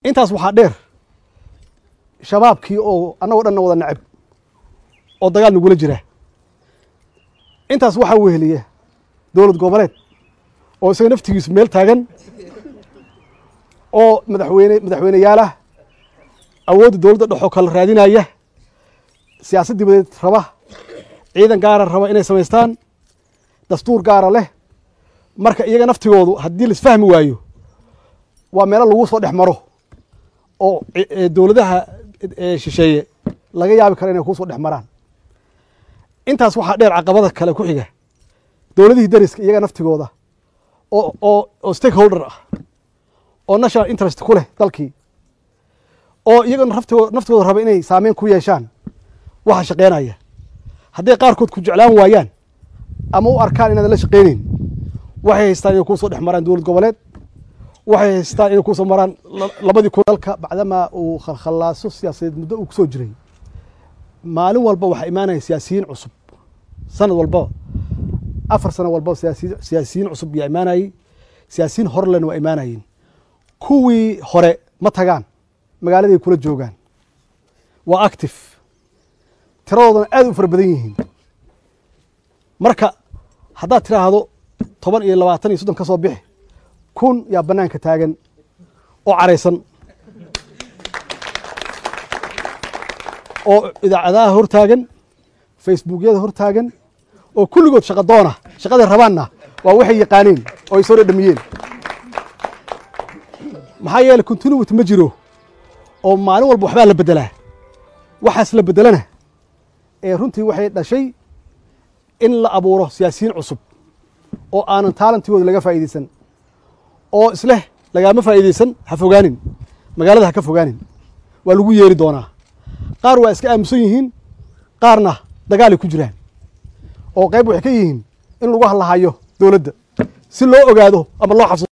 intaas waxaa dheer shabaabkii oo annagoo dhanna wada necab oo dagaal nagula jira intaas waxaa weheliya dowlad goboleed oo isaga naftigiisu meel taagan oo madaxweyne madaxweyneyaalah awoodda dowladda dhexoo kala raadinaya siyaasad dibadeed raba ciidan gaara raba inay samaystaan dastuur gaara leh marka iyaga naftigoodu haddii laisfahmi waayo waa meelo lagu soo dhex maro oo dowladaha shisheeye laga yaabi karo inay kusoo dhex maraan intaas waxaa dheer caqabada kale ku xiga dowladihii dariska iyaga naftigooda oo oo oo stakeholder ah oo national interest ku leh dalkii oo iyaga naftigooda naftigooda raba inay saameyn ku yeeshaan waxa shaqeynaya hadday qaarkood ku jeclaan waayaan ama u arkaan inaadan la shaqeyneyn waxay haystaan inay kusoo dhex maraan dowlad goboleed waxay haystaan inay kusoo maraan labadii kun dalka bacdamaa uu khalkhalaaso siyaasadeed muddo uu kusoo jiray maalin walba waxaa imaanaya siyaasiyiin cusub sanad walbaba afar sano walbaba siyaasiyiin cusub yaa imaanayey siyaasiyiin horelena waa imaanayeen kuwii hore ma tagaan magaaladay kula joogaan waa active tiradoodana aad u fara badan yihiin marka haddaad tiraahdo toban iyo labaatan iyo soddon ka soo bixi kun yaa bannaanka taagan oo caraysan oo idaacadaha hor taagan facebookyada hor taagan oo kulligood shaqa doona shaqaday rabaanna waa waxay yaqaaneen oo ay soo dhadhamiyeen maxaa yeeley continuity ma jiro oo maalin walba waxbaa la beddelaa waxaas la beddelana ee runtii waxay dhashay in la abuuro siyaasiyiin cusub oo aanan taalantigooda laga faa'iidaysan oo isleh lagaama faa'iidaysan ha fogaanin magaalada ha ka fogaanin waa lagu yeeri doonaa qaar waa iska aamusan yihiin qaarna dagaalay ku jiraan oo qayb waxay ka yihiin in lagu hallahayo dowladda si loo ogaado ama loo xabsado